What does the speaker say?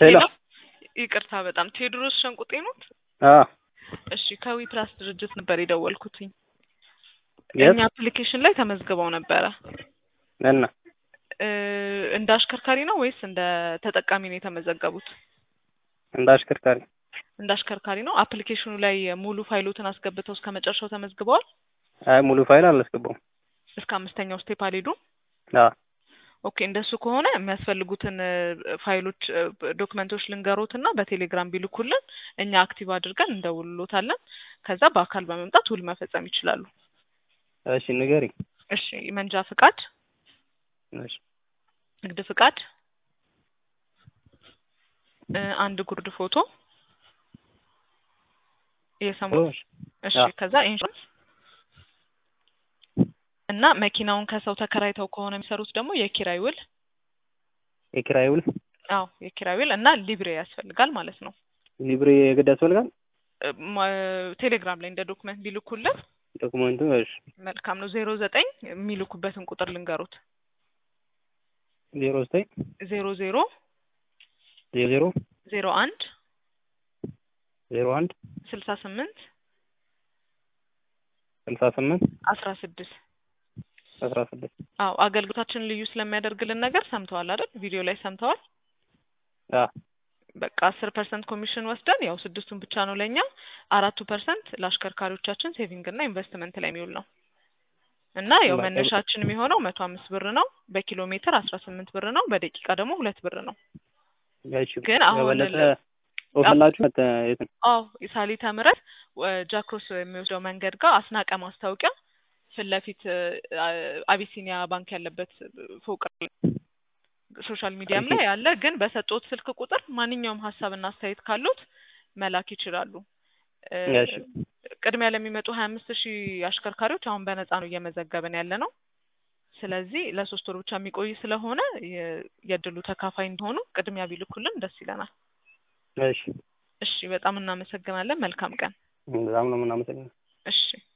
ሄሎ ይቅርታ በጣም ቴዎድሮስ ሸንቁጤ ኖት? አ እሺ ከዊ ፕላስ ድርጅት ነበር የደወልኩትኝ። የት እኛ አፕሊኬሽን ላይ ተመዝግበው ነበረ። እና እ እንደ አሽከርካሪ ነው ወይስ እንደ ተጠቃሚ ነው የተመዘገቡት? እንደ አሽከርካሪ እንደ አሽከርካሪ ነው። አፕሊኬሽኑ ላይ ሙሉ ፋይሎትን አስገብተው እስከ መጨረሻው ተመዝግበዋል? አይ ሙሉ ፋይል አላስገባውም። እስከ አምስተኛው ስቴፕ አልሄዱም? አ ኦኬ እንደሱ ከሆነ የሚያስፈልጉትን እ ፋይሎች እ ዶክመንቶች ልንገሮት እና በቴሌግራም ቢልኩልን እኛ አክቲቭ አድርገን እንደውልሎታለን። ከዛ በአካል በመምጣት ውል መፈጸም ይችላሉ። እሺ ንገሪኝ። እሺ መንጃ ፍቃድ፣ እሺ ንግድ ፍቃድ፣ እ አንድ ጉርድ ፎቶ የሰሙት እሺ እሺ አዎ። ከዛ ኢንሹራንስ እና መኪናውን ከሰው ተከራይተው ከሆነ የሚሰሩት ደግሞ የኪራይ ውል የኪራይ ውል አዎ የኪራይ ውል እና ሊብሬ ያስፈልጋል ማለት ነው። ሊብሬ የግድ ያስፈልጋል እ ማ- ቴሌግራም ላይ እንደ ዶክመንት ቢልኩልን ዶክመንቱ። እሺ መልካም ነው። ዜሮ ዘጠኝ የሚልኩበትን ቁጥር ልንገሩት ዜሮ ዘጠኝ ዜሮ ዜሮ ዜሮ ዜሮ ዜሮ አንድ ዜሮ አንድ ስልሳ ስምንት ስልሳ ስምንት አስራ ስድስት አስራ ስድስት አዎ አገልግሎታችንን ልዩ ስለሚያደርግልን ነገር ሰምተዋል አይደል? ቪዲዮ ላይ ሰምተዋል። አ በቃ አስር ፐርሰንት ኮሚሽን ወስደን ያው ስድስቱን ብቻ ነው ለእኛ፣ አራቱ ፐርሰንት ለአሽከርካሪዎቻችን ሴቪንግ እና ኢንቨስትመንት ላይ የሚውል ነው እና ያው በቃ- መነሻችን የሚሆነው መቶ አምስት ብር ነው። በኪሎ ሜትር አስራ ስምንት ብር ነው። በደቂቃ ደግሞ ሁለት ብር ነው። እሺ ግን አሁን የበለጠ ለ- ወፈላችሁ መተ የት ነው? አዎ የሳሊተ ምህረት ወ- ጃክሮስ የሚወስደው መንገድ ጋር አስናቀ ማስታወቂያ ፊት ለፊት እ፣ አ- አቢሲኒያ ባንክ ያለበት ፎቅ ላይ ሶሻል ሚዲያም ላይ ያለ ግን በሰጡት ስልክ ቁጥር ማንኛውም ሀሳብና አስተያየት ካሉት መላክ ይችላሉ። እ፣ እሺ ቅድሚያ ለሚመጡ ሀያ አምስት ሺህ አሽከርካሪዎች አሁን በነፃ ነው እየመዘገብን ያለ ነው። ስለዚህ ለሶስት ወር ብቻ የሚቆይ ስለሆነ የ- የእድሉ ተካፋይ እንዲሆኑ ቅድሚያ ቢልኩልን ደስ ይለናል። እሺ እሺ በጣም እናመሰግናለን። መልካም ቀን። በጣም ነው የምናመሰግነው። እሺ